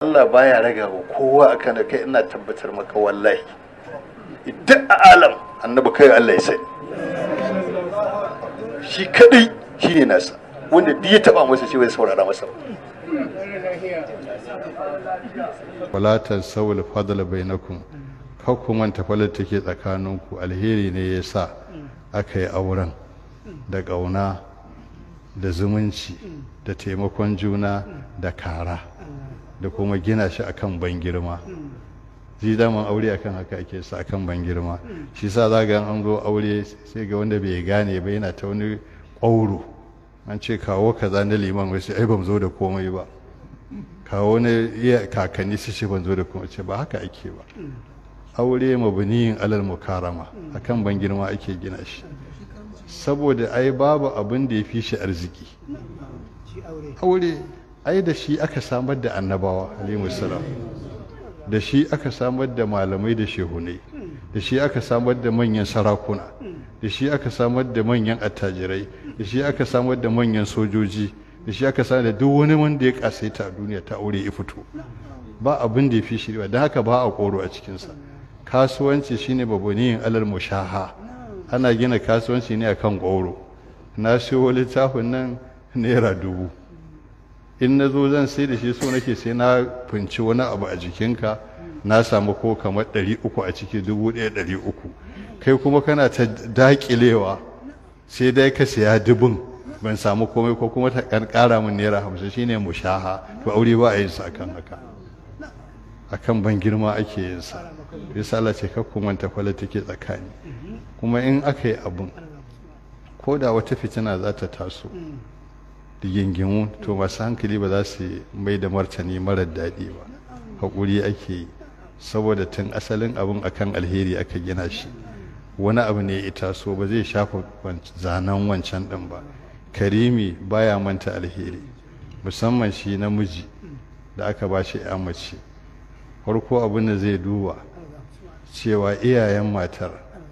Allah baya raga wa kowa akan da kai ina tabbatar maka wallahi idan a alam annabi kai Allah ya sani shi kadai shine nasa wanda duk ya taba masa shi bai saurara masa ba wala tansawul fadla bainakum kar ku manta falar take tsakaninku alheri ne ya sa aka yi auren da ƙauna da zumunci da taimakon juna da kara da kuma gina shi akan ban girma shi daman aure akan haka ake sa akan ban girma shi sa za ga an zo aure sai ga wanda bai gane ba yana ta wani ƙwauro an ce kawo kaza na liman wasu ai ban zo da komai ba kawo na iya kakanni su ce ban zo da komai ce ba haka ake ba aure mabniyin alal mukarama akan ban girma ake gina shi saboda ai babu abin da ya fi shi arziki aure ai da shi aka samar da annabawa alaihi salam da shi aka samar da malamai da shehunai da shi aka samar da manyan sarakuna da shi aka samar da manyan attajirai da shi aka samar da manyan sojoji da shi aka samar da duk wani wanda ya kasaita a duniya ta aure ya fito ba abin da ya fi shi ba don haka ba a koro a cikinsa kasuwanci shine babaniyin alal mushaha ana gina kasuwanci ne akan goro na siyo littafin nan naira dubu in na zo zan sai da shi so nake sai na finci wani abu a jikinka na samu ko kamar ɗari uku a ciki dubu ɗaya ɗari uku kai kuma kana ta daƙilewa sai dai ka siya dubun ban samu komai ko kuma ta ƙara min naira hamsin shine mushaha to aure ba a yin sa akan haka akan ban girma ake yin sa yasa Allah ce kakku manta kwala take tsakani kuma in aka yi abun ko da wata fitina za ta taso da gingimu to masu hankali ba za su mai da martani marar daɗi ba haƙuri ake yi saboda tun asalin abun akan alheri aka gina shi wani abu ne ya taso ba zai shafa zanen wancan ɗin ba karimi baya manta alheri musamman shi namiji da aka ba shi ya mace farko abin da zai duba cewa iyayen matar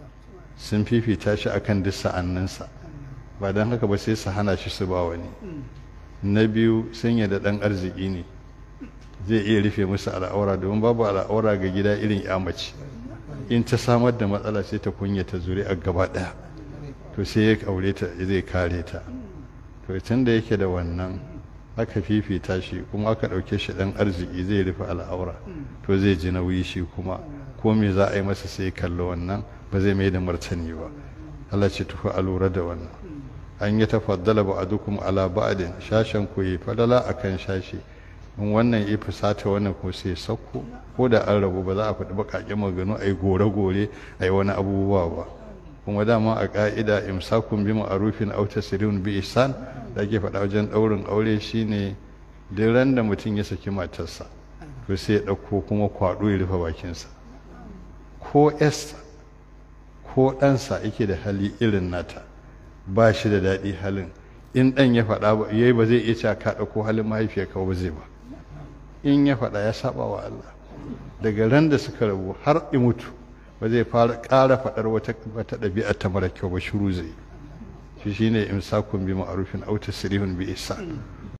sun fifita shi akan duk sa'anninsa ba don haka ba sai su hana shi su ba wani na biyu sun da ɗan arziki ne zai iya rufe musu al'aura domin babu al'aura ga gida irin ya mace in ta samar da matsala sai ta kunyata zuri a gaba ɗaya to sai ya aure ta zai kare ta to tun da yake da wannan aka fifita shi kuma aka ɗauke shi ɗan arziki zai rufe al'aura to zai ji nauyi shi kuma ko me za a yi masa sai kallo wannan ba zai mai da martani ba Allah ce tufa a lura da wannan an yi tafaddala ba a dukkan ala ba'adin shashen ku yi fadala akan shashi in wannan ya fusata wannan ko sai sauko ko da an rabu ba za a faɗi baƙaƙen maganu a yi gore-gore a yi wani abubuwa ba kuma dama a ƙa'ida imsakun bi ma'arufin aw tasrihun bi ihsan da ake faɗa wajen ɗaurin aure shine duk ran da mutum ya saki matarsa to sai ya ɗauko kuma kwaɗo ya rufe bakinsa ko esta ko ɗansa yake da hali irin nata ba shi da daɗi halin in ɗan ya faɗa ba yayi ba zai iya cewa ka ɗauko halin mahaifiyarka ba zai ba in ya faɗa ya saba wa Allah daga ran da suka rabu har i mutu ba zai fara ƙara faɗar wata wata ɗabi'a ta mara kyau ba shiru zai shi shine imsakun bi ma'rufin aw tasrihun bi ihsan